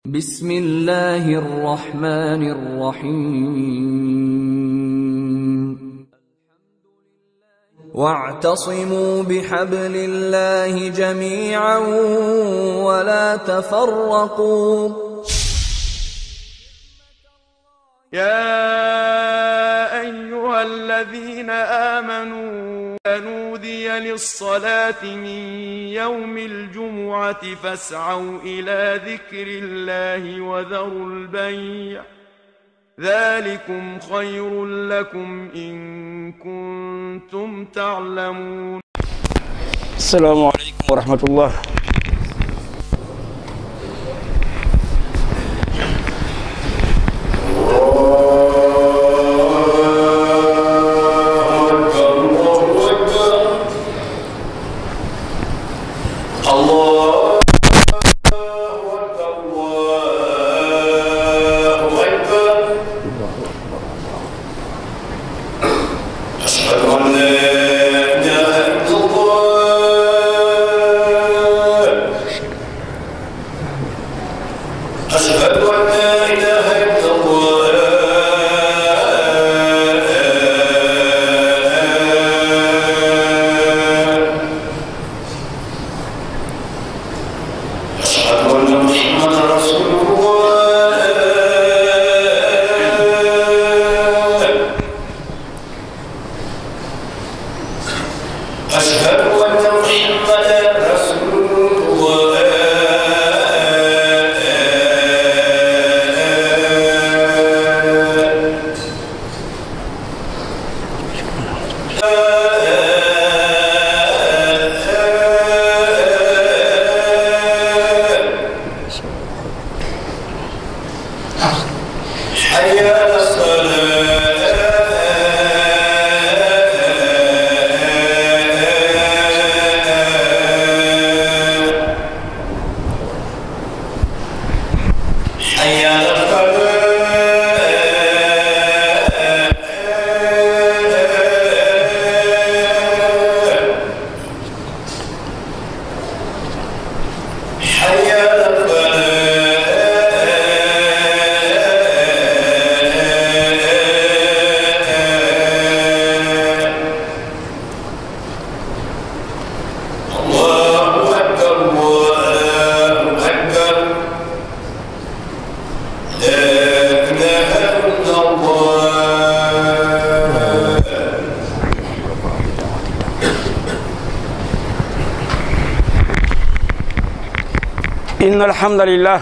بسم الله الرحمن الرحيم واعتصموا بحبل الله جميعا ولا تفرقوا يا أيها الذين آمنوا نودي للصلاة من يوم الجمعة فاسعوا إلى ذكر الله وذروا البيع ذلكم خير لكم إن كنتم تعلمون السلام عليكم ورحمة الله أشهد أن لا إله إلا الله أشهد أن لا إله إلا الله أشهد أن محمدا رسول الله أشهد أن محمدا رسول الله حي على الصلاة حي على الفلاح حي على الفلاح الله أكبر الله أكبر لا إله إلا الله إن الحمد لله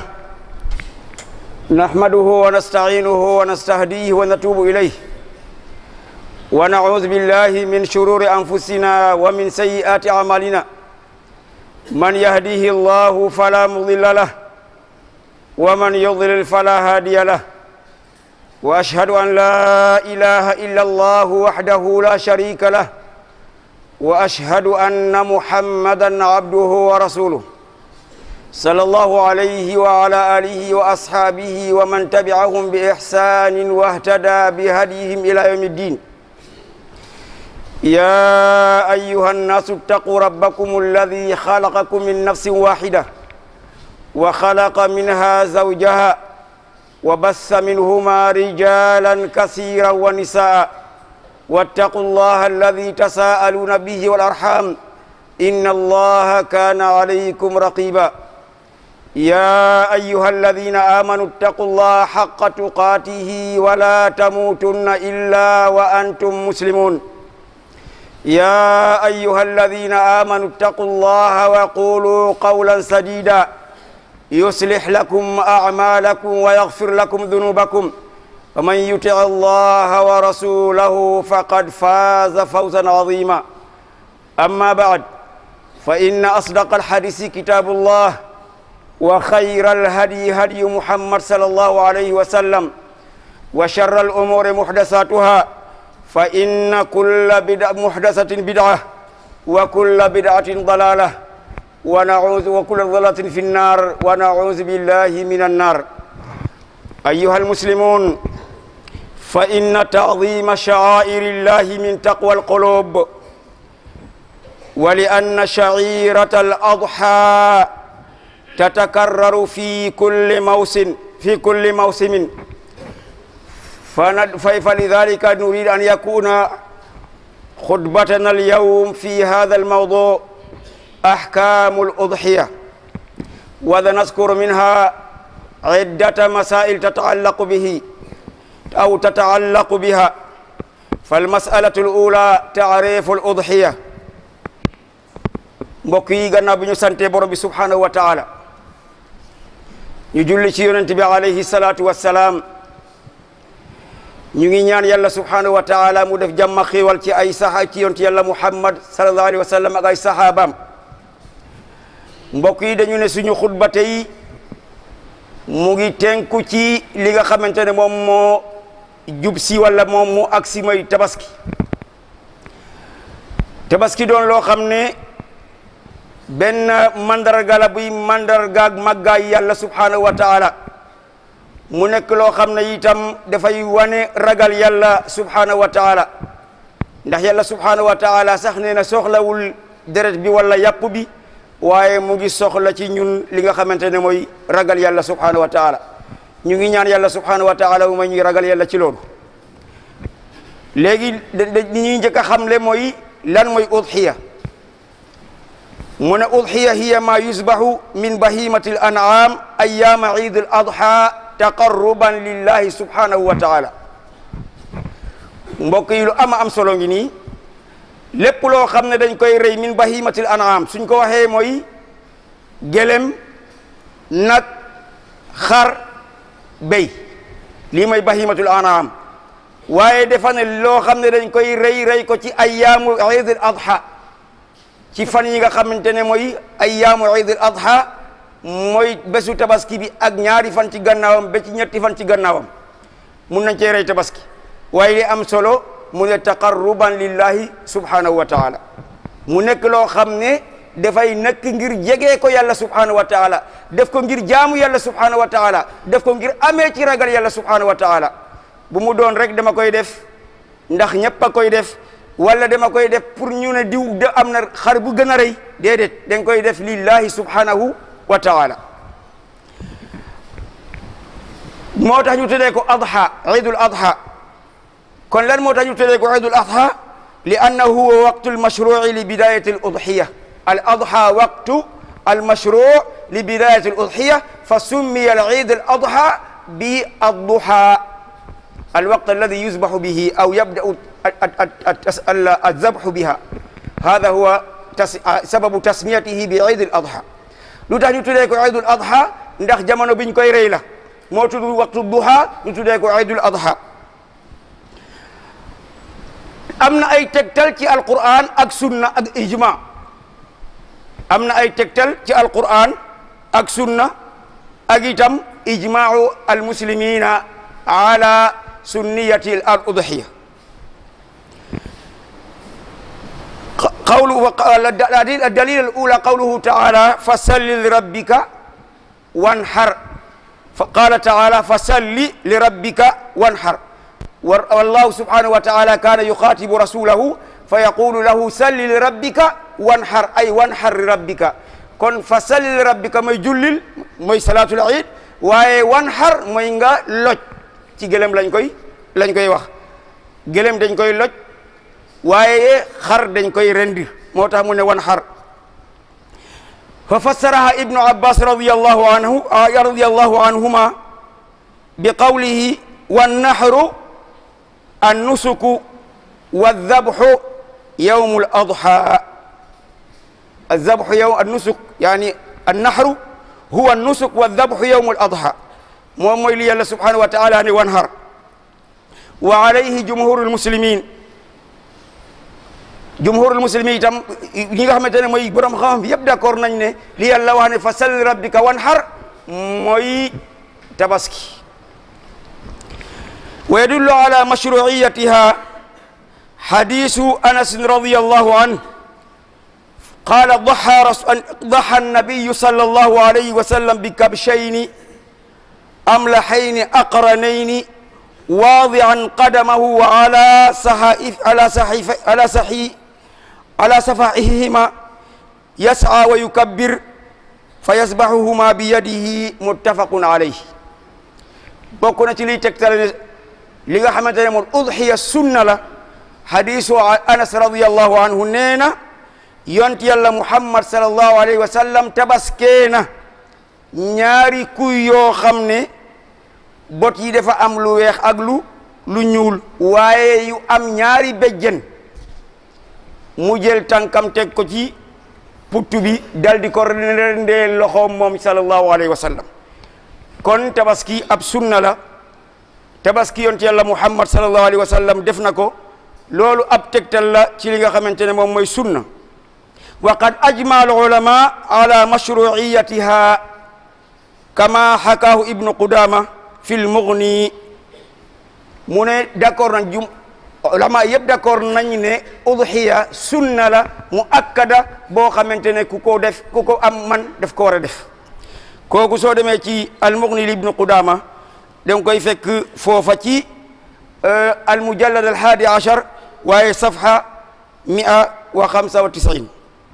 نحمده ونستعينه ونستهديه ونتوب إليه ونعوذ بالله من شرور أنفسنا ومن سيئات أعمالنا من يهديه الله فلا مضل له ومن يضلل فلا هادي له وأشهد أن لا إله إلا الله وحده لا شريك له وأشهد أن محمدا عبده ورسوله صلى الله عليه وعلى آله وأصحابه ومن تبعهم بإحسان واهتدى بهديهم إلى يوم الدين يا أيها الناس اتقوا ربكم الذي خلقكم من نفس واحدة وخلق منها زوجها وبث منهما رجالا كثيرا ونساء واتقوا الله الذي تساءلون به والأرحام إن الله كان عليكم رقيبا يا أيها الذين آمنوا اتقوا الله حق تقاته ولا تموتن إلا وأنتم مسلمون يا أيها الذين آمنوا اتقوا الله وقولوا قولا سديدا يصلح لكم أعمالكم ويغفر لكم ذنوبكم ومن يطع الله ورسوله فقد فاز فوزا عظيما أما بعد فإن أصدق الحديث كتاب الله وخير الهدي هدي محمد صلى الله عليه وسلم وشر الأمور محدثاتها فإن كل بدعة محدثة بدعة وكل بدعة ضلالة ونعوذ وكل ضلالة في النار ونعوذ بالله من النار أيها المسلمون فإن تعظيم شعائر الله من تقوى القلوب ولأن شعيرة الأضحى تتكرر في كل موسم في كل موسم فند- ف- فلذلك نريد أن يكون خطبتنا اليوم في هذا الموضوع أحكام الأضحية وذنذكر منها عدة مسائل تتعلق به أو تتعلق بها فالمسألة الأولى تعريف الأضحية mbokk yi gannaaw bi ñu sante borom bi subhanahu wa taala ñu julli ci yonent bi alayhi salaatu wassalaam ñu ngi ñaan yàlla subhanahu wa taala mu def jàmm ak xiiwal ci ay saxa ci yonent yàlla muhammad sallallahu alayhi wa sallam ak ay saxaabaam mbokk yi dañu ne suñu xutba tey mu ngi tenku ci li nga xamante ne moom moo jub si wala moom mu agsi mooy tabaski tabaski doon loo xam ne benn mandarga la buy mandargaag màggaay yàlla subhanahu wa taala mu nekk loo xam ne itam dafay wane ragal yàlla subhanahu wa taala ndax yàlla subhanahu wa taala sax nee na soxlawul deret bi wala yàpp bi waaye mu ngi soxla ci ñun li nga xamante ne mooy ragal yàlla subhanahu wa taala ñu ngi ñaan yàlla subhanahu wa taala mu may ñuy ragal yàlla ci loolu léegi da da ñuy njëkk a xamle mooy lan mooy udhiya mu ne udhiya hiya ma yusbahu min bahimati al an'am ayama eid al adha taqarruban lillahi subhanahu wa taala mbokk yi lu ama am solo ngi nii lépp loo xam ne dañ koy rey min bahimati al an'am suñ ko waxee mooy gélem nag xar béy lii mooy bahimatul an'am waaye dafa ne loo xam ne dañ koy rey rey ko ci ayyaamu eid al adha ci fan yi nga xamante ne mooy ayyaamu eid al adha mooy bésu tabaski bi ak ñaari fan ci gannaawam ba ci ñetti fan ci gannaawam mun nañ cee rey tabaski waaye li am solo mu ne taqarruban lillahi subhanahu wa taala mu nekk loo xam ne dafay nekk ngir jegee ko yàlla subhanahu wa taala def ko ngir jaamu yàlla subhanahu wa taala def ko ngir amee ci ragal yàlla subhanahu wa taala bu mu doon rek dama koy def ndax ñëpp a koy def wala dama koy def pour ñu ne diw de am na xar bu gën a rëy déedéet da nga koy def lillahi subhanahu wa taala moo tax ñu tuddee ko adha idul adha kon lan moo tax ñu tuddee ko idul adha li annahu huwa waqtu almashruci li bidayati al udhiya al adha waqtu almashruc li bidayati al udhiya fa summiya al id al adha bi adduha الوقت الذي يذبح به أو يبدأ الذبح بها هذا هو تس... سبب تسميته بعيد الأضحى lu tax ñu tuddee ko Eidul Adha ndax jamono biñ koy rey la moo tudd waxtu duha ñu tuddee ko Eidul Adha am na ay tegtal ci Alqur'an ak sunna ak ijma am na ay tegtal ci Alqur'an ak sunna ak itam ijmaau almuslimina ala sunniyati al udhiya قوله الدليل الأولى قوله تعالى فصل لربك وانحر فقال تعالى فصل لربك وانحر والله سبحانه وتعالى كان يخاطب رسوله فيقول له صل لربك وانحر أي وانحر لربك كن فصل لربك موي جولل موي صلاة العيد waaye wanxar mooy nga loj ci gëlëm lañ koy lañ koy wax gëlëm dañ koy loj waaye xar dañ koy rendi moo tax mu ne wan xar fa fassaraha ibnu abbas radiyallahu anhu radiyallahu anhuma bi qawlihi wannahru annusuku wadhabhu yawmu al-adha الذبح يوم النسك يعني النحر هو النسك والذبح يوم الأضحى moom mooy li yàlla subhanahu wa taala ne wanhar wa alayhi jumhurul muslimin jumhurul muslimin itam ñi nga xamante ne mooy borom xam yëpp d'accord nañ ne li yàlla wax ne fa salli rabbika wanhar mooy tabaski wa yadullu ala mashruiyatiha hadisu anas radiyallahu anhu قال ضحى رسول ضحى النبي صلى الله عليه وسلم بكبشين أملحين أقرنين واضعا قدمه على صحائف على صحيف على صحي على صفائحهما يسعى ويكبر fa yasbahuhuma bi yadihi muttafaqun alayhi bokk na ci liy tegtale ne li nga xamante ne moom udhiya sunna la hadisu anas radiallahu anhu nee na yont yàlla muhammad sallallahu alayhi wa sallam tabaskee na ñaari kuy yoo xam ne bot yi dafa am lu weex ak lu lu ñuul waaye yu am ñaari béjjën mu jël tànkam teg ko ci puttu bi dal di ko rendee loxoom moom sallallahu alayhi wa sallam kon tabaski ab sunna la tabaski yont yàlla muhammad sallallahu alayhi wa sallam def na ko loolu ab tegtal la ci li nga xamante ne moom mooy sunna wa qad ajma al ulama ala mashruiyatiha kama xakaahu ibnu qudama fi l mughni mu ne d'accord nañ jum ulama yëpp d'accord nañ ne udhiya sunna la mu akkada boo xamante ne ku ko def ku ko am man daf ko war a def kooku soo demee ci al mughni li ibnu qudama danga koy fekk foofa ci al mujallad al hadi ashar waaye safha mia wa xamsa wa tisin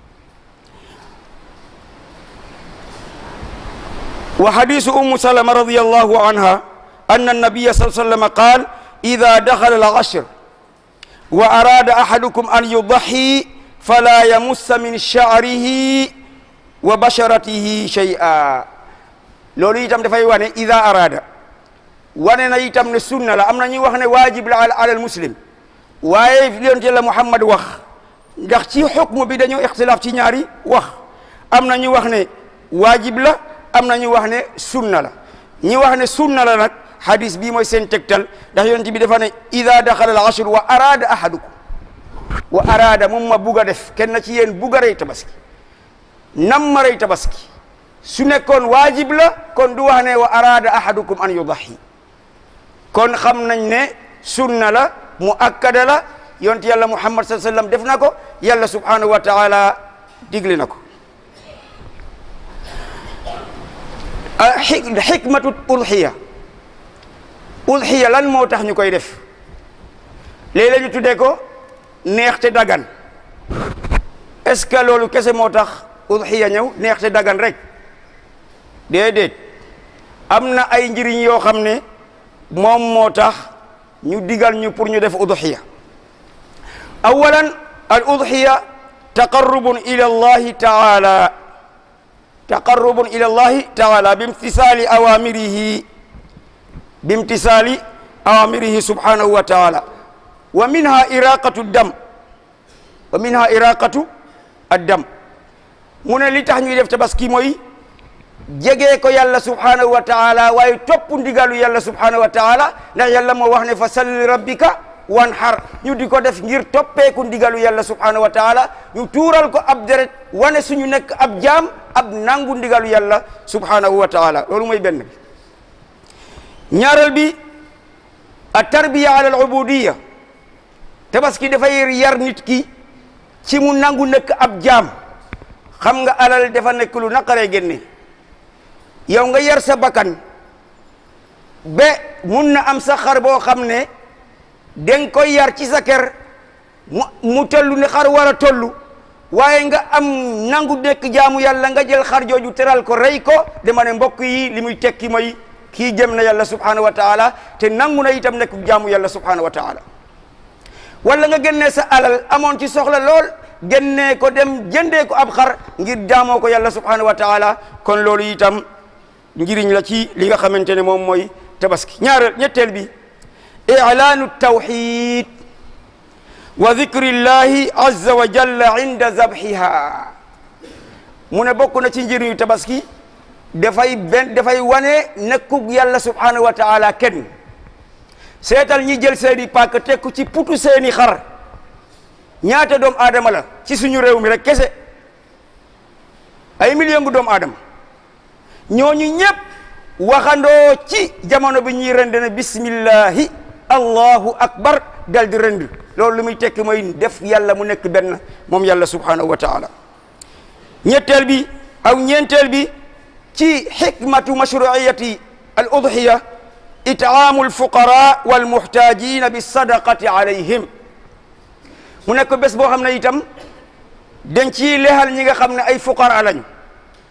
wa hadisu ummu salama radiyallahu anha anna annabiya sallallahu alayhi wa sallam qaal ida daxala al ashr wa arada ahadukum an yudahi fala yamussa min sha'rihi wa basharatihi shay'a loolu itam dafay wane ida arada wane na itam ne sunna la am na ñuy wax ne waajib la ala al muslim waaye yonent Yàlla Muhammad wax ndax ci xukmu bi dañoo ixtilaaf ci ñaari wax am na ñu wax ne waajib la am na ñu wax ne sunna la ñi wax ne sunna la nag hadis bii mooy seen tegtal ndax yonent bi dafa ne ida daxala al ashr wa arada ahadukum wa arada moom ma bugg a def kenn ci yéen bugg a rey tabaski nam ma rey tabaski su nekkoon waajib la kon du wax ne wa arada ahadukum an yudahi kon xam nañ ne sunna la mu akkada la yonent yàlla muhammad sallallahu alayhi wasallam def na ko yàlla subhanahu wa taala digle na ko xikmatu udhiya udhiya lan moo tax ñu koy def léeg-léeg ñu tuddee ko neex te dagan est-ce que loolu kese moo tax udhiya ñëw neex te dagan rek déedéet am na ay njëriñ yoo xam ne moom moo tax ñu digal ñu pour ñu def udhiya awalan al udhiya taqarrubun ila allahi taala taqarrubun ila allahi taala bimtisali awamirihi bimtisali awamirihi subhanahu wa taala wa minha iraqatu dam wa minha iraqatu addam mu ne li tax ñuy def tabaski mooy jegee ko yàlla subhanahu wa taala waaye topp ndigalu yàlla subhanahu wa taala ndax yàlla moo wax ne fa salli rabbika wan xar ñu di ko def ngir toppeeku ndigalu yàlla subhanahu wa taala ñu tuural ko ab deret wane suñu nekk ab jaam ab nangu ndigalu yàlla subhanahu wa taala loolu mooy benn bi ñaareel bi a tarbiya ala al ubudiya tabaski dafay yar nit ki ci mu nangu nekk ab jaam xam nga alal dafa nekk lu naqaree génne yow nga yar sa bakkan ba mun na am sa xar boo xam ne danga koy yar ci sa kër mu mu tollu ne xar war a tollu waaye nga am nangu nekk jaamu yàlla nga jël xar jooju teral ko rey ko dama ne mbokk yi li muy tekki mooy kii jëm na yàlla subhanahu wa taala te nangu na itam nekk jaamu yàlla subhanahu wa taala wala nga génnee sa alal amoon ci soxla lool génnee ko dem jëndee ko ab xar ngir jaamoo ko yàlla subhanahu wa taala kon loolu itam njiriñ la ci li nga xamante ne moom mooy tabaski ñaareel ñetteel bi i'laanu tawxid wa dikri llahi azza wa jalla inda zabhiha mu ne bokk na ci njëriñu tabaski dafay benn dafay wane nekkug yàlla subhanahu wa taala kenn seetal ñi jël seeni paak tekku ci putu seeni xar ñaata doomu aadama la ci suñu réew mi rek kese ay million gu doomu aadama ñooñu ñëpp waxandoo ci jamono bi ñuy rend ne bismillahi allahu akbar dal di rend loolu lu muy tekki mooy def yàlla mu nekk benn moom yàlla subhanahu wa taala ñetteel bi aw ñeenteel bi ci xikmatu mashruiyati al udhiya itaamu alfuqara walmuhtajina bisadaqati alayhim mu nekk bés boo xam ne itam dañ ciy lexal ñi nga xam ne ay fuqara lañu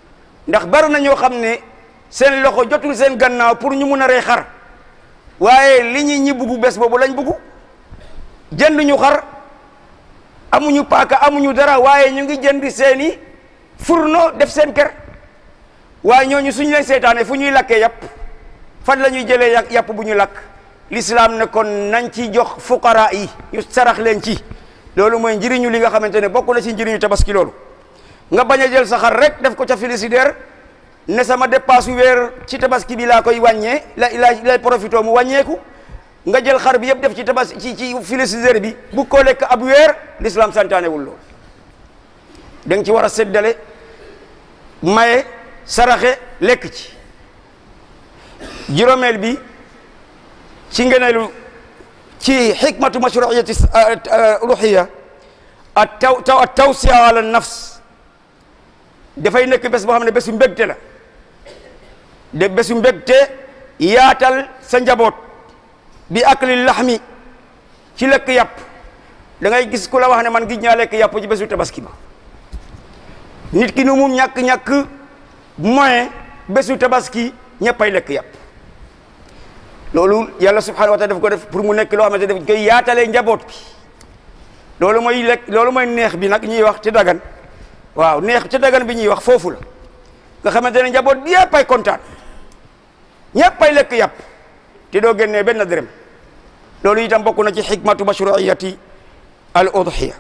ndax bari na ñoo xam ne seen loxo jotul seen gannaaw pour ñu mun a rey xar waaye li ñi ñi buggu bés boobu lañ buggu jënd ñu xar amuñu paaka amuñu dara waaye ñu ngi jënd seeni furno def seen kër waaye ñooñu suñu leen seetaane fu ñuy lakkee yàpp fan la ñuy jëlee yàpp yàpp bu ñu lakk l'islam ne kon nañ ci jox fuqara yi ñu sarax leen ci loolu mooy njëriñu li nga xamante ne bokk na ci njëriñu tabaski loolu nga bañ a jël sa xar rek def ko ca frigidaire ne sama dépasse weer ci tabaski bi laa koy wàññee la la lay profité mu wàññeeku nga jël xar bi yëpp def ci tabas ci ci frigidaire bi bu ko lekk ab weer l'islam santaanewul loolu da nga ci war a séddale maye saraxe lekk ci juróomeel bi ci ngeneelu ci xikmatu mashruiyati ruhiya at taw taw at tawsiya ala nafs dafay nekk bés boo xam ne bésu mbégte la de bésu mbégte yaatal sa njaboot bi akli laxmi ci lekk yàpp da ngay gis ku la wax ne man gis ñaa lekk yàpp ci bésu tabaski ba nit ki nu mu ñàkk-ñàkk moyen bésu tabaski ñëppay lekk yàpp loolu yàlla subhanahu wa taala daf ko def pour mu nekk loo xamante daf koy yaatalee njaboot bi loolu mooy lekk loolu mooy neex bi nag ñuy wax ci dagan waaw neex ci dagan bi ñuy wax foofu la nga xamante ne njaboot bi yëpp ay kontaan ñëpp ay lekk yàpp te doo génnee benn dërëm loolu itam bokk na ci xikmatu mashruiyati al udhiya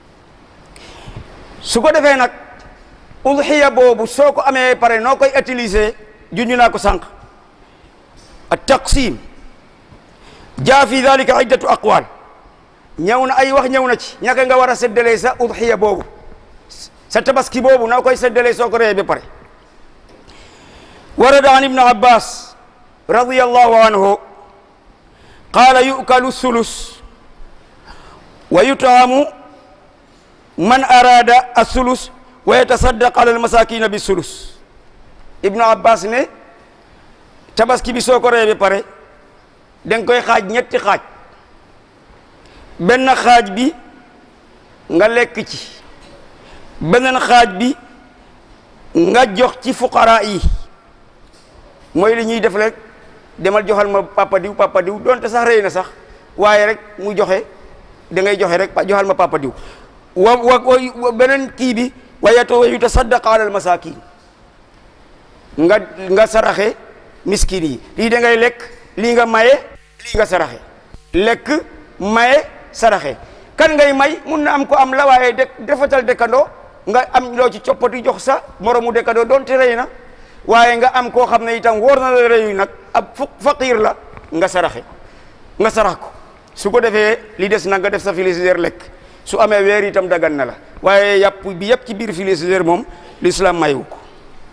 su ko defee nag udhiya boobu soo ko amee pare noo koy utiliser junju naa ko sànq at taqsim jaa fi dalika iddatu aqwal ñëw na ay wax ñëw na ci ñaka nga war a séddalee sa udhiya boobu sa tabaski boobu noo koy séddalee soo ko reyee ba pare warada an ibnu abbas radiyallahu anhu qaala yu'kalu sulus wa yutaamu man arada asulus wa yatasaddaq ala almasakina bi sulus ibnu abbas ne tabaski bi soo ko reyee ba pare danga koy xaaj ñetti xaaj benn xaaj bi nga lekk ci beneen xaaj bi nga jox ci fuqara yi mooy li ñuy def rek demal joxal ma papa diw papa diw donte sax rëy na sax waaye rek mu joxe da ngay joxe rek joxal ma papa diw wa wa beneen kii bi wa yatasaddaqa ala al masakin nga nga saraxe miskin yi lii da ngay lekk lii nga maye lii nga saraxe lekk maye saraxe kan ngay may mun na am ko am la waaye de defatal dëkkandoo nga am loo ci coppati jox sa moromu dëkkandoo doonte rëy na waaye nga am koo xam ne itam wóor na la rëyu nag ab faqir la nga saraxe nga sarax ko su ko defee li des nag nga def sa frigidaire lekk su amee weer itam dagan na la waaye yàpp bi yëpp ci biir frigidaire moom l'islam mayu ko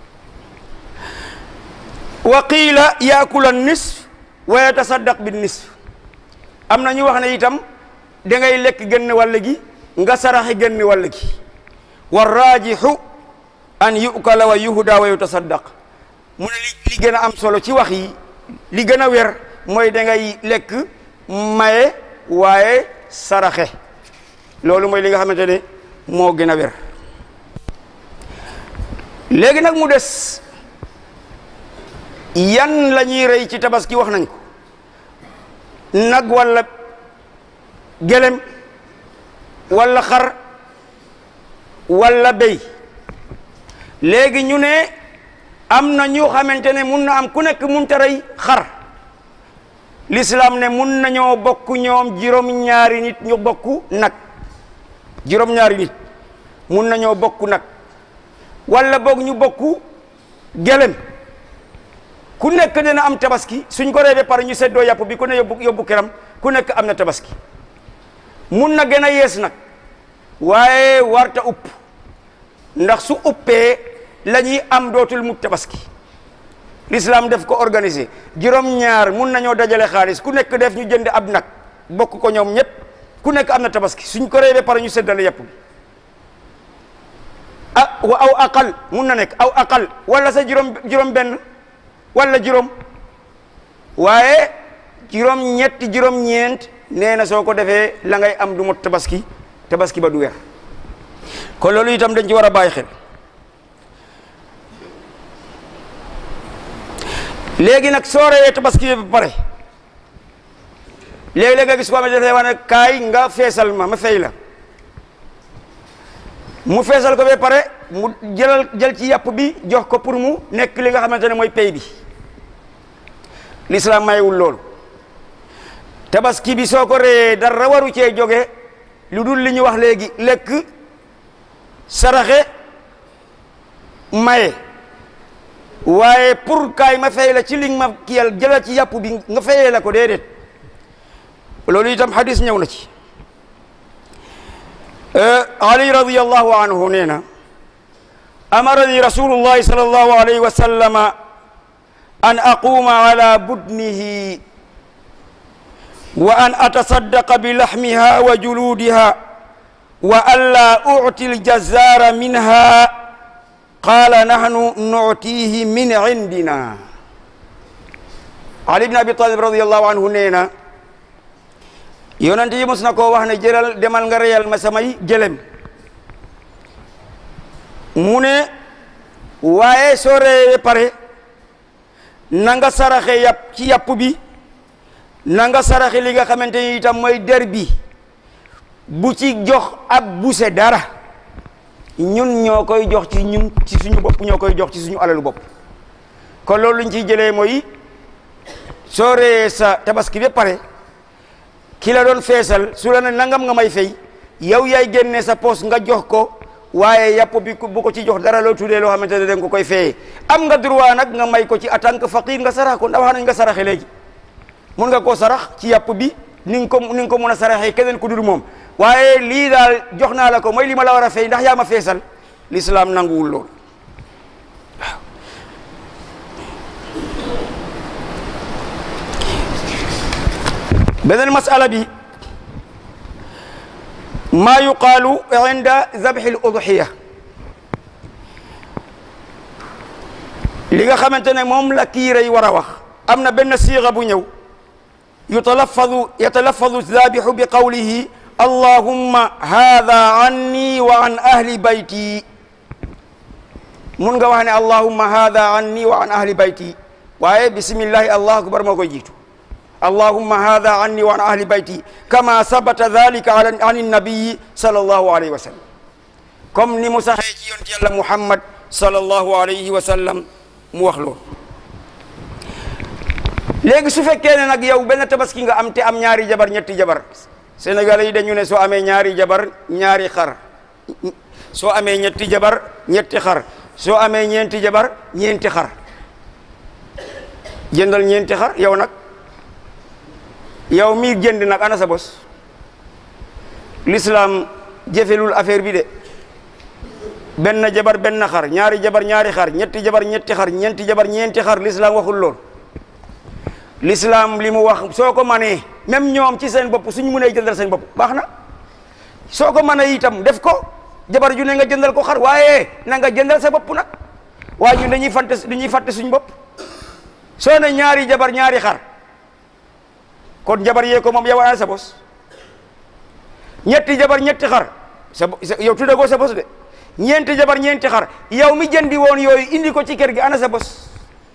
wa qiila yaakula nisf wa yatasaddaq bi nisf am na ñu wax ne itam da ngay lekk genn wàll gi nga saraxe genn wàll gi wa raajixu an yukala wa yuhda wa yutasaddaq mu ne li li gën a am solo ci wax yi li gën a wer mooy da ngay lekk maye waaye saraxe loolu mooy li nga xamante ne moo gën a wer léegi nag mu des yan la ñuy rey ci tabaski wax nañ ko nag walla gelem walla xar walla béy léegi ñu ne am na ñu xamante ne mun na am ku nekk mun ta rey xar l'islam ne mun nañoo bokk ñoom juróom-ñaari nit ñu bokk nag juróom-ñaari nit mun nañoo bokk nag walla boog ñu bokk gelem ku nekk dina am tabaski suñ ko rey ba pare ñu seddoo yàpp bi ku ne yóbbu yóbbu këram ku nekk am na tabaski mun na gën a yees nag waaye warta upp ndax su uppee la ñuy am dootul mut tabaski l'islam def ko organisé juróom-ñaar mun nañoo dajale xaalis ku nekk def ñu jënd ab nag bokk ko ñoom ñëpp ku nekk am na tabaski suñ ko rey ba pare ñu seddale yàpp bi ah wa aw aqal mun na nekk aw aqal wala sa juróom juróom benn wala juróom waaye juróom ñetti juróom ñeent nee na soo ko defee la ngay am du mot tabaski tabaski ba du weer kon loolu itam dañ ci war a bàyyi xel léegi nag soo reyee tabaski bi ba pare léeg-léeg nga gis ko xamante dafay wax ne kaay nga feesal ma ma fay la mu feesal ko ba pare mu jëlal jël ci yàpp bi jox ko pour mu nekk li nga xamante ne mooy pay bi l'islam mayewul loolu tabaski bi soo ko reyee dara waru cee jóge lu dul li ñu wax léegi lekk saraxe maye waaye pour kaay ma fay la ci li ma kiyal jëlal ci yàpp bi nga fayee la ko déedéet loolu itam hadis ñëw na ci ali radiyallahu anhu nee na amarani rasulullahi sallallahu alayhi wa sallama an aquma ala budnihi wa an atasaddaqa bi lahmiha wa juludiha wa an la u'ti al-jazzara minha qala nahnu nu'tihi min indina ali ibn abi talib radiyallahu anhu nee na yonent yi mos na koo wax ne jëral demal nga reyal ma samay gëlem mu ne waaye soo reyee pare na nga saraxe yàpp ci yàpp bi na nga saraxe li nga xamante ni itam mooy der bi bu ci jox ab buse dara ñun ñoo koy jox ci ñun ci suñu bopp ñoo koy jox ci suñu alalu bopp kon loolu luñ ciy jëlee mooy soo reyee sa tabaski ba pare ki la doon feesal su la ne nangam nga may fay yow yaay génne sa poos nga jox ko waaye yàpp bi bu ko ci jox dara loo tuddee loo xamante ne danga ko koy fayee am nga droit nag nga may ko ci en tant que faqir nga sarax ko ndax wax nañ nga saraxe léegi mun nga koo sarax ci yàpp bi ni nga ko ni nga ko mun a saraxee keneen ku dul moom waaye lii daal jox naa la ko mooy li ma la war a fay ndax yaa ma feesal l'islam nanguwul lool waaw beneen masala bi maa yuqaalu inda zabxi l udxiya li nga xamante ne moom la kiiray war a wax am na benn siixa bu ñëw yutalafadu yatalafadu zabixu bi qawlihi allahumma hada anni wa an ahli bayti mun nga wax ne allahumma hada anni wa an ahli bayti waaye bismillahi allahu akbar moo koy jiitu allahumma hada anni wa an ahli bayti kama sabata dhalika an annabiyi sallallahu alayhi wa sallam comme ni mu saxee ci yonent yàlla muhammad sallallahu alayhi wa sallam mu wax loolu léegi su fekkee ne nag yow benn tabaski nga am te am ñaari jabar ñetti jabar sénégalais yi dañu ne soo amee ñaari jabar ñaari xar soo amee ñetti jabar ñetti xar soo amee ñeenti jabar ñeenti xar jëndal ñeenti xar yow nag yow mi jënd nag ana sa bos l'islam jëfelul affaire bi de benn jabar benn xar ñaari jabar ñaari xar ñetti jabar ñetti xar ñeenti jabar ñeenti xar l'islam waxul lool l'islam li mu wax soo ko manee même ñoom ci seen bopp suñu mënee jëndal seen bopp baax na soo ko mënee itam def ko jabar ju ne nga jëndal ko xar waaye na nga jëndal sa bopp nag waaye ñun dañuy fàtte dañuy fàtte suñu bopp soo ne ñaari jabar ñaari xar kon jabar yee ko moom yow ana sa bos ñetti jabar ñetti xar sa yow tudde ko sa bos de ñeenti jabar ñeenti xar yow mi jëndi woon yooyu indi ko ci kër gi ana sa bos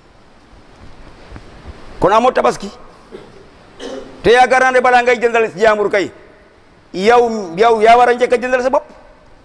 kon amoo tabaski te yaakaar naa ne balaa ngay jëndal jaambur kay yow yow yaa war a njëkk a jëndal sa bopp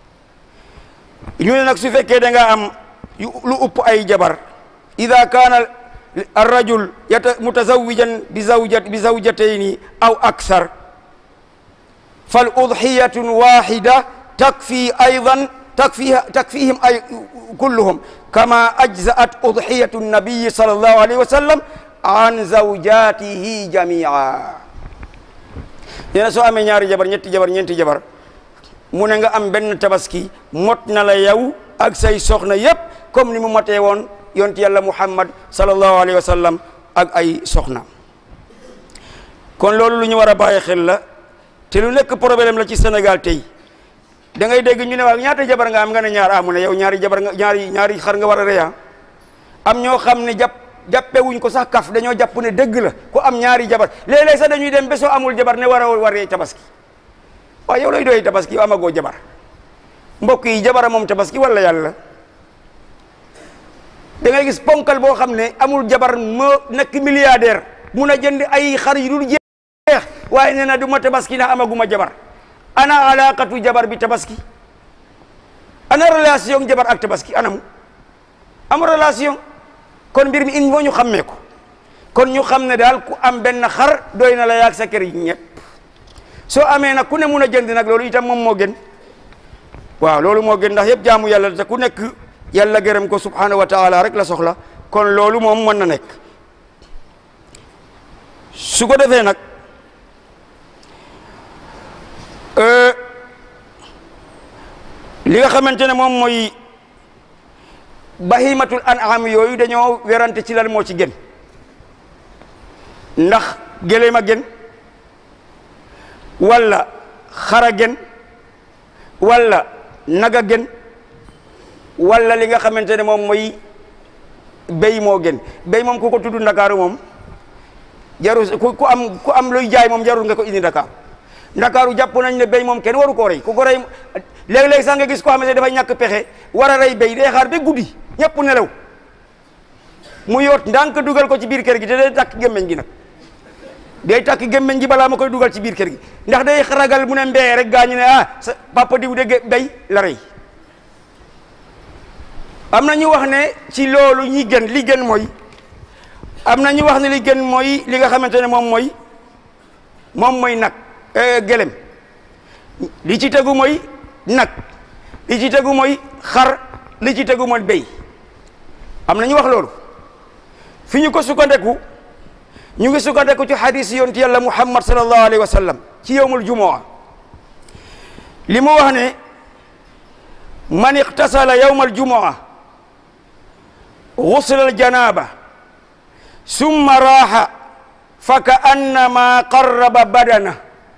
ñu ne nag su fekkee da nga am lu upp ay jabar ida kaana الرجل متزوجا بزوجة بزوجتين أو أكثر فالأضحية واحدة تكفي أيضا تكفيها تكفيهم أي كلهم كما أجزأت أضحية النبي صلى الله عليه وسلم عن زوجاته جميعا yéen soo amee ñaari jabar ñetti jabar ñeenti jabar mu ne nga am benn tabaski mot na la yow ak say soxna yépp comme ni mu motee woon yonti yàlla muhammad sallallahu alayhi wa sallam ak ay soxna kon loolu lu ñu war a bàyyi xel la te lu nekk problème la ci Sénégal tey da ngay dégg ñu ne waa ñaata jabar nga am nga ne ñaar amu ne yow ñaari jabar nga ñaari ñaari xar nga war a reya am ñoo xam ne jàpp jàppewuñ ko sax kaf dañoo jàpp ne dëgg la ku am ñaari jabar léeg-léeg sax dañuy dem ba soo amul jabar ne war a waree tabaski waaye yow lay doy tabaski yow amagoo jabar mbokk yi jabara moom tabaski wala yàlla da ngay gis ponkal boo xam ne amul jabar moo nekk milliardaire mun a jënd ay xar yu dul jeex waaye nee na du ma tabaski ndax amaguma jabar ana alaqatu jabar bi tabaski ana relation jabar ak tabaski anamu am relation kon mbir mi il faut ñu xammee ko kon ñu xam ne daal ku am benn xar doy na la yaag sa kër yi ñëpp soo amee nag ku ne mun a jënd nag loolu itam moom moo gën waaw loolu moo gën ndax yëpp jaamu yàlla te ku nekk yàlla gërëm ko subhanahu wa taala rek la soxla kon loolu moom mën na nekk su ko defee nag li nga xamante ne moom mooy bahimatul an'am yooyu dañoo werante ci lan moo ci gën ndax gëléem a gën walla xara gën walla naga gën walla li nga xamante ne moom mooy béy moo gën béy moom ku ko tudd ndakaaru moom jarul ku ku am ku am luy jaay moom jarul nga ko indi ndakaaru ndakaaru jàpp nañ ne béy moom kenn waru koo rey ku ko rey léeg-léeg sax nga gis ko xamante ne dafay ñàkk pexe war a rey béy day xaar ba guddi ñëpp nelaw mu yoot ndànk dugal ko ci biir kër gi te day takk gémmeñ gi nag day takk gémmeñ gi balaa ma koy dugal ci biir kër gi ndax day ragal mu ne mbee rek gaañu ne ah sa papa diw de béy la rey am na ñu wax ne ci loolu ñi gën li gën mooy am na ñu wax ne li gën mooy li nga xamante ne moom mooy moom mooy nag gëlem li ci tegu mooy nag li ci tegu mooy xar li ci tegu mooy béy am na ñu wax loolu fi ñu ko sukkandeku ñu ngi sukkandeku ci hadis yonti yàlla muhammad sallallahu alayhi wa sallam ci yowmul jumaa li mu wax ne man iqtasala yowmal jumaa gusla al janaba summa raaxa fa ka annama qarraba badana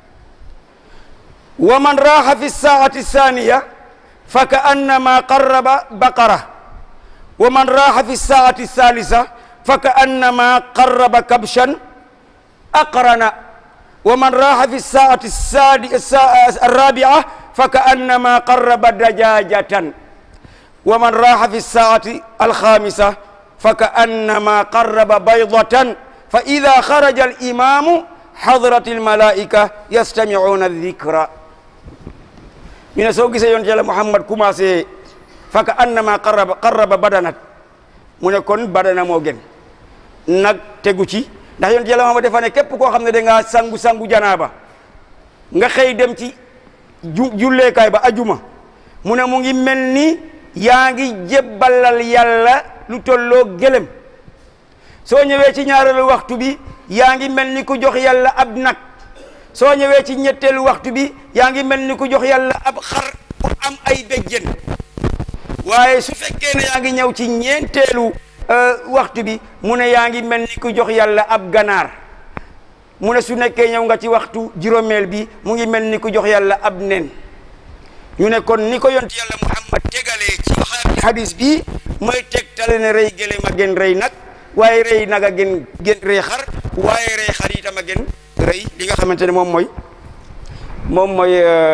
wa man raaxa fi saati thaniya fa ka annama qarraba baqara wa man raaxa fi saati thalitha fa ka annama qarraba kabshan aqrana wa man raaxa fi saati arrabia fa ka annama qarraba dajajatan wa man raaxa fi saati alxamisa fa ka annama qarraba baydatan fa ida xaraja alimamu xadrat almalaika yastamicuuna aldikra ñu ne soo gisee yoon yàlla Muhammad commencé fa ka annama qarraba qarraba badanat mu ne kon badana moo gën nag tegu ci ndax yoon yàlla Muhammad dafa ne képp koo xam ne da ngaa sangu sangu janaaba nga xëy dem ci ju julleekaay ba ajuma mu ne mu ngi mel ni yaa ngi jébbalal yàlla lu tolloo gëlëm soo ñëwee ci ñaareelu waxtu bi yaa ngi mel ni ku jox yàlla ab nag soo ñëwee ci ñetteelu waxtu bi yaa ngi mel ni ku jox yàlla ab xar bu am ay béjjén waaye su fekkee ne yaa ngi ñëw ci ñeenteelu waxtu bi mu ne yaa ngi mel ni ku jox yàlla ab ganaar mu ne su nekkee ñëw nga ci waxtu juróomeel bi mu ngi mel ni ku jox yàlla ab nen ñu ne kon ni ko yonti yàlla muhammad tegalee ci hadis bi mooy tegtale ne rey gëléem a gën rey nag waaye rey nag a gën gën rey xar waaye rey xar itam a gën rey li nga xamante ne moom mooy moom mooy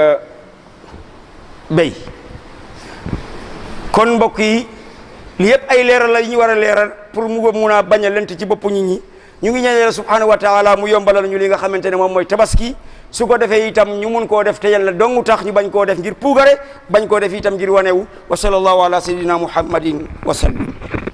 béy kon mbokk yi li yëpp ay leeral la ñu war a leeral pour mu mun a bañ a lent ci boppu nit ñi ñu ngi ñaan yàlla subhanahu wa taala mu yombalal ñu li nga xamante ne moom mooy tabaski su ko defee itam ñu mun koo def te yàlla dongu tax ñu bañ koo def ngir puugare bañ koo def itam ngir wanewu wa sallallahu ala sayyidina muhammadin wa sallim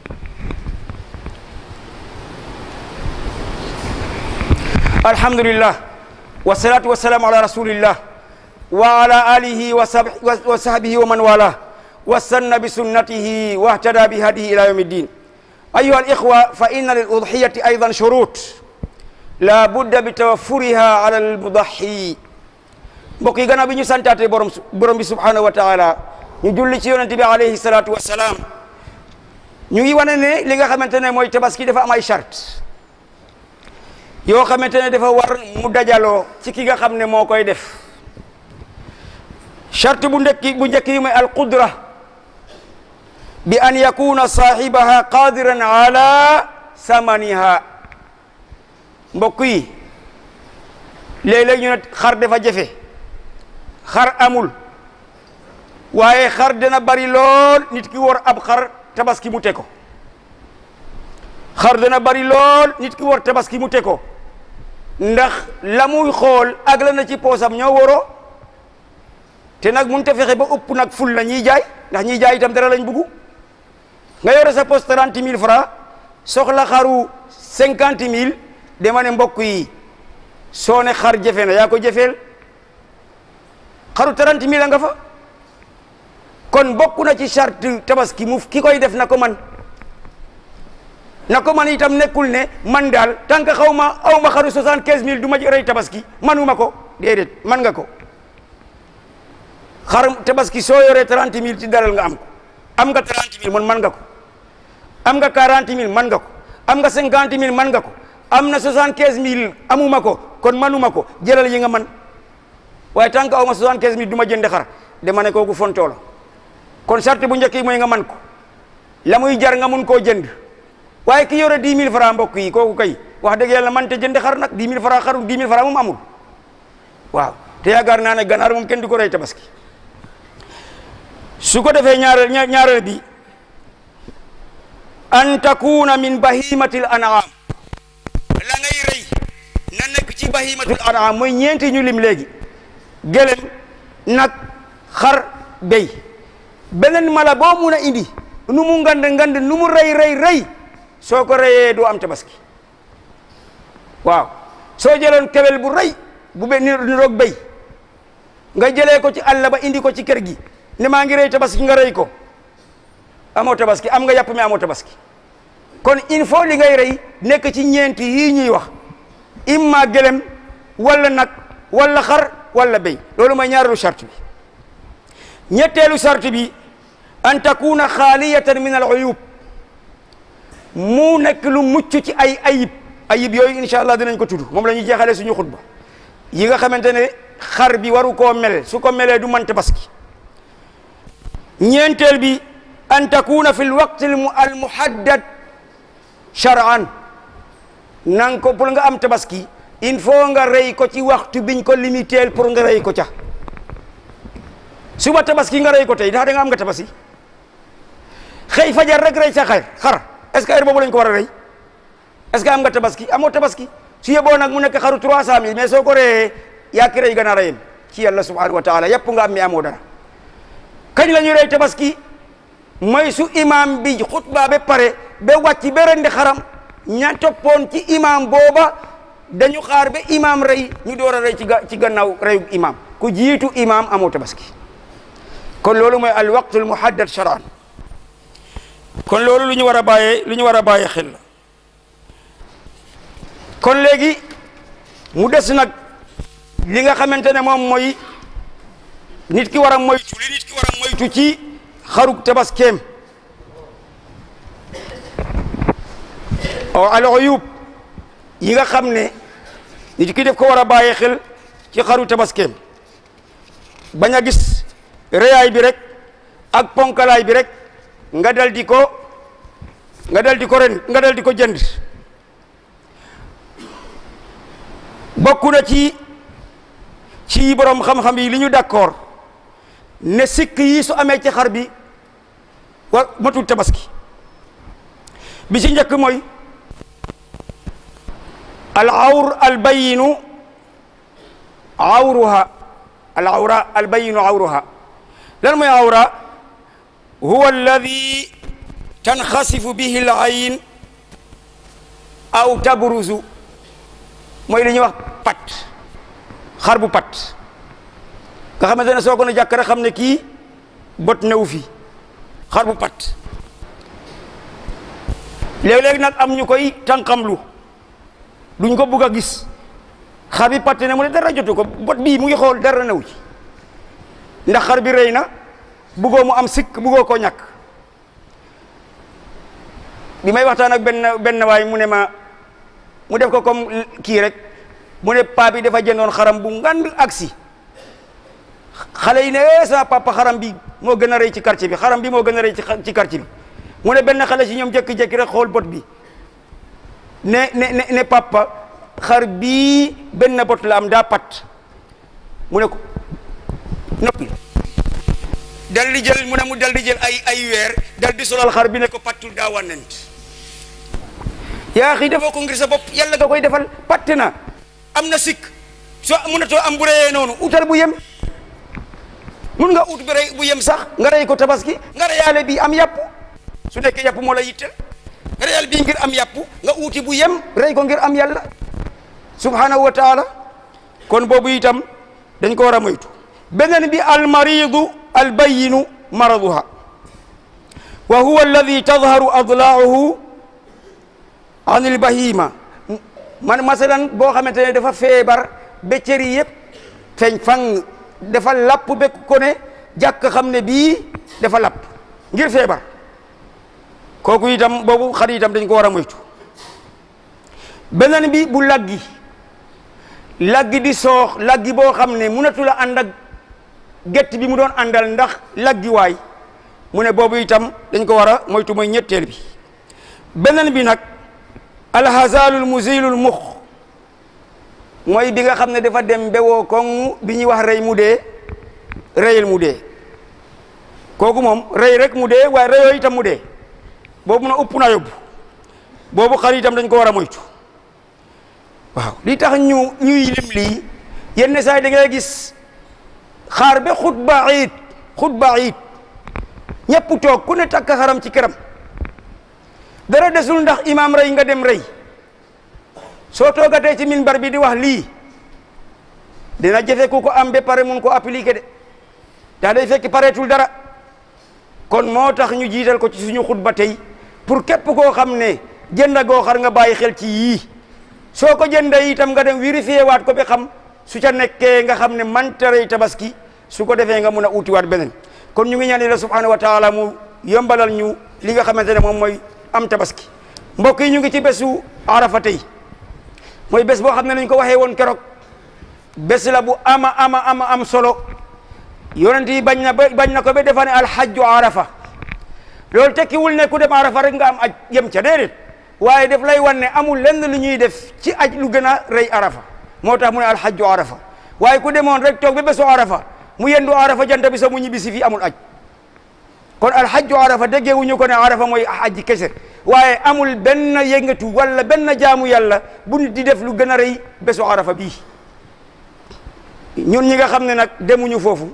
alhamdulillah wassalatu wassalamu ala rasulillah wa ala alihi wa sahbihi wa man wala wa sanna bi sunnatihi wa ihtada bi hadihi ila yawmi ddin ayuha alikhwa fa inna lil udhiyati aydan shurut la budda bi tawaffuriha ala almudahi mbokk yi gannaaw bi ñu santaate borom borom bi subhanahu wa taala ñu julli ci yonente bi alayhi salatu wassalaam ñu ngi wane ne li nga xamante ne mooy tabaski dafa am ay charte yoo xamante ne dafa war mu dajaloo ci ki nga xam ne moo koy def charte bu ndekki bu njëkk yi mooy alqudra bi an yakuna saahibaha qadiran ala samaniha mbokk yi léeg-léeg ñu ne xar dafa jafe xar amul waaye xar dana bari lool nit ki war ab xar tabaski mu te ko xar dana bari lool nit ki war tabaski mu te ko ndax la muy xool ak la na ci poosam ñoo waroo te nag mun te fexe ba ëpp nag ful la ñuy jaay ndax ñiy jaay itam dara lañ buggu nga yore sa poste trente mille francs soxla xaru cinquante mille dama ne mbokk yi soo ne xar jafe na yaa ko jafeel xaru trente mille a nga fa kon bokk na ci charte tabaski mu ki koy def na ko man na ko man itam nekkul ne man daal tant que xaw ma aw ma xaru soixante quinze mille du ma rey tabaski manuma ko déedéet man nga ko xar tabaski soo yoree trente mille ci daral nga am ko am nga trente mille man man nga ko am nga quarante mille man nga ko am nga cinquante mille man nga ko am na soixante quinze mille amuma ko kon manuma ko jëlal yi nga man waaye tant que aw ma soixante quinze mille du ma jënd xar dama ne kooku fontoo la kon charte bu njëkk yi mooy nga man ko la muy jar nga mun koo jënd waaye ki yore dix mille francs mbokk yi kooku kay wax dëgg yàlla man te jënd xar nag dix mille francs xaru dix mille francs moom amul waaw te yaakaar naa ne ganaar moom kenn du ko rey tabaski su ko defee ñaareel ñaareel bi an takuna min bahimatil an'am la ngay rey na nekk ci bahimatul an'am mooy ñeenti ñu lim léegi gëlem nag xar béy beneen mala boo mun a indi nu mu ngand ngand nu mu rey rey rey soo ko reyee doo am tabaski waaw soo jëloon kewel bu rey bu be ni roog béy nga jëlee ko ci àll ba indi ko ci kër gi ne maa ngi rey tabaski nga rey ko amoo tabaski am nga yàpp mi amoo tabaski kon il faut li ngay rey nekk ci ñeenti yii ñuy wax imma gëlem wala nag wala xar wala béy loolu mooy ñaareelu charte bi ñetteelu charte bi an takuna xaaliyatan min al uyub mu nekk lu mucc ci ay ayib ayib yooyu incha allah dinañ ko tudd moom la ñuy jeexalee suñu xutba yi nga xamante ne xar bi waru koo mel su ko melee du man tabaski ñeenteel bi an takuna fi lwaqti al muhaddad shar'an nang ko pour nga am tabaski il faut nga rey ko ci waxtu biñ ko limité pour nga rey ko ca suba tabaski nga rey ko tey ndax da nga am nga tabaski xëy fajar rek rey sa xar xar est-ce que heure boobu lañ ko war a rey est-ce que am nga tabaski amoo tabaski su yeboo nag mu nekk xaru trois cent mille mais soo ko reyee yaa ki rey ganaar a yem ci yàlla subhanahu wa taala yëpp nga am mi amoo dara kañ la ñuy rey tabaski mooy su imam bi xutba ba pare ba wàcc ba rendi xaram ña toppoon ci imam booba dañu xaar ba imam rey ñu door a rey ci ci gannaaw reyu imam ku jiitu imam amoo tabaski kon loolu mooy al waqtul muhaddad shar'an kon loolu lu ñu war a bàyyee lu ñu war a bàyyee xel la kon léegi mu des nag li nga xamante ne moom mooy nit ki war a moytu li nit ki war a moytu ci xaruk tabaskeem o al uyub yi nga xam ne nit ki def ko war a bàyyee xel ci xaru tabaskeem bañ a gis reyaay bi rek ak ponkalaay bi rek nga dal di ko nga dal di ko ren nga dal di ko jënd bokk na ci ci borom xam-xam yi li ñu d'accord ne sikk yi su amee ci xar bi wa matul tabaski bi ci njëkk mooy al awr al bayinu awruha al awra al bayinu awruha lan mooy awra huwa alladi tanxasifu bihi al ayn aw tabruzu mooy li ñuy wax pat xar bu pat nga xamante ne soo ko ne jàkk rek xam ne kii bot newu fi xar bu pat léeg-léeg nag am ñu koy tànqamlu duñ ko bugg a gis xar bi patt ne mu ne dara jotu ko bot bii mu ngi xool dara newu ci ndax xar bi rëy na buggoo mu am sikk buggoo koo ñàkk bi may waxtaan ak benn benn waay mu ne ma mu def ko comme kii rek mu ne paa bi dafa jëndoon xaram bu ngand aksi xale yi ne sama papa xaram bi moo gën a rëy ci quartier bi xaram bi moo gën a rëy ci quartier bi mu ne benn xale si ñoom jékki-jékki rek xool bot bi ne ne ne papa xar bii benn bot la am daa pat mu ne ko noppi dal di jël mu ne mu dal di jël ay ay weer dal di solal xar bi ne ko pattul daa wànnent yaa xii defoo ko ngir sa bopp yàlla nga koy defal patte na am na sikk soo mënatoo am bu reyee noonu utal bu yem mun nga ut bu rey bu yem sax nga rey ko tabaski nga reyaale bi am yàpp su nekkee yàpp moo la yitte nga reyal bii ngir am yàpp nga uuti bu yem rey ko ngir am yàlla subhanahu wa taala kon boobu itam dañ ko war a moytu beneen bi almaridu albayinu maraduha wa huwa alladi tadharu adlaahu an ilbahima man masalan boo xamante ne dafa feebar ba cëri yëpp feeñ fang dafa lapp ba ko ne jàkk xam ne bii dafa lapp ngir feebar kooku itam boobu xar itam dañ ko war a moytu beneen bi bu laggi laggi di soox laggi boo xam ne mënatu la ànd ak gett bi mu doon àndal ndax laggi waay mu ne boobu itam dañ ko war a moytu mooy ñetteel bi beneen bi nag alhazalul musilul mux mooy bi nga xam ne dafa dem bewoo koŋ bi ñuy wax rey mu dee reyel mu dee kooku moom rey rek mu dee waaye reyoo itam mu dee boobu na upp na yóbbu boobu xar itam dañ ko war a moytu waaw li tax ñu ñuy lim lii yenn saa yi da ngay gis xaar ba xutba iid xutba iid ñëpp toog ku ne takk xaram ci këram dara desul ndax imaam rey nga dem rey soo toogatee ci minbar bi di wax lii dina jafe ku ko am ba pare mun ko appliquer de daa day fekk pareetul dara kon moo tax ñu jiital ko ci suñu xutba tey pour képp koo xam ne jënd goo xar nga bàyyi xel ci yii soo ko jëndee itam nga dem vérifier waat ko ba xam su ca nekkee nga xam ne manta rey tabaski su ko defee nga mun a utiwaat beneen kon ñu ngi ñaan Yàlla subhanahu wa taala mu yombalal ñu li nga xamante ne moom mooy am tabaski mbokk yi ñu ngi ci bésu arafa tey mooy bés boo xam ne nañ ko waxee woon keroog bés la bu ama ama ama am solo yonent yi bañ na ba bañ na ko ba defa ne alhajju arafa loolu tekkiwul ne ku dem arafa rek nga am aj yem ca déedéet waaye def lay wan ne amul lenn lu ñuy def ci aj lu gën a rëy arafa moo tax mu ne alhajju arafa waaye ku demoon rek toog ba bésu arafa mu yendu arafa jant bi sa mu ñibbi si fii amul aj kon alhajju arafa déggeewuñu ko ne arafa mooy aji kese waaye amul benn yëngatu wala benn jaamu yàlla bu nit di def lu gën a rëy bésu arafa bii ñun ñi nga xam ne nag demuñu foofu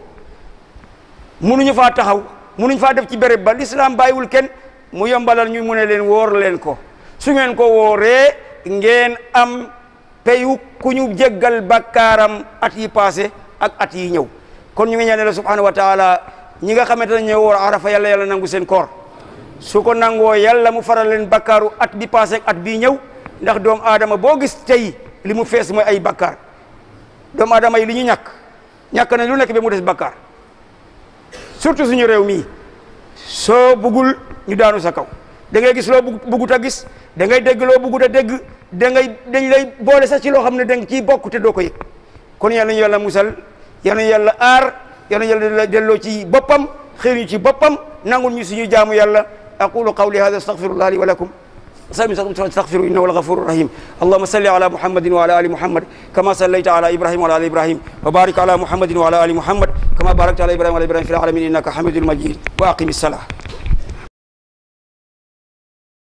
munuñu faa taxaw munuñ faa def ci béréb ba l'islam bàyyiwul kenn mu yombalal ñu mu ne leen wóor leen ko su ngeen ko wooree ngeen am payu ku ñu jéggal bakkaaram at yi passé ak at yi ñëw kon ñu ngi ñaan la subhanahu wa taala ñi nga xamante ne ñoo woor arafa yàlla yàlla nangu seen koor su ko nangoo yàlla mu faral leen bakkaaru at bi passé ak at bii ñëw ndax doomu aadama boo gis tey li mu fees mooy ay bakkaar doomu aadama yi li ñu ñàkk ñàkk nañ lu nekk ba mu des bakkaar surtout suñu réew mii soo buggul ñu daanu sa kaw da ngay gis loo bugg buggut a gis da ngay dégg loo buggut a dégg da ngay dañ lay boole sax ci loo xam ne da nga ciy bokk te doo ko yëg kon yàlla ñu yàlla musal yàlla ñu yàlla aar yàlla ñu yàlla delloo ci boppam xëy ñu ci boppam nangul ñu suñu jaamu yàlla aqulu qawli hada astaghfirullah li wa lakum استغفروا انه الغفور الرحيم اللهم صل على محمد وعلى ال محمد كما صليت على ابراهيم وعلى ال ابراهيم وبارك على محمد وعلى ال محمد كما باركت على ابراهيم وعلى ابراهيم في العالمين انك حميد مجيد واقم الصلاه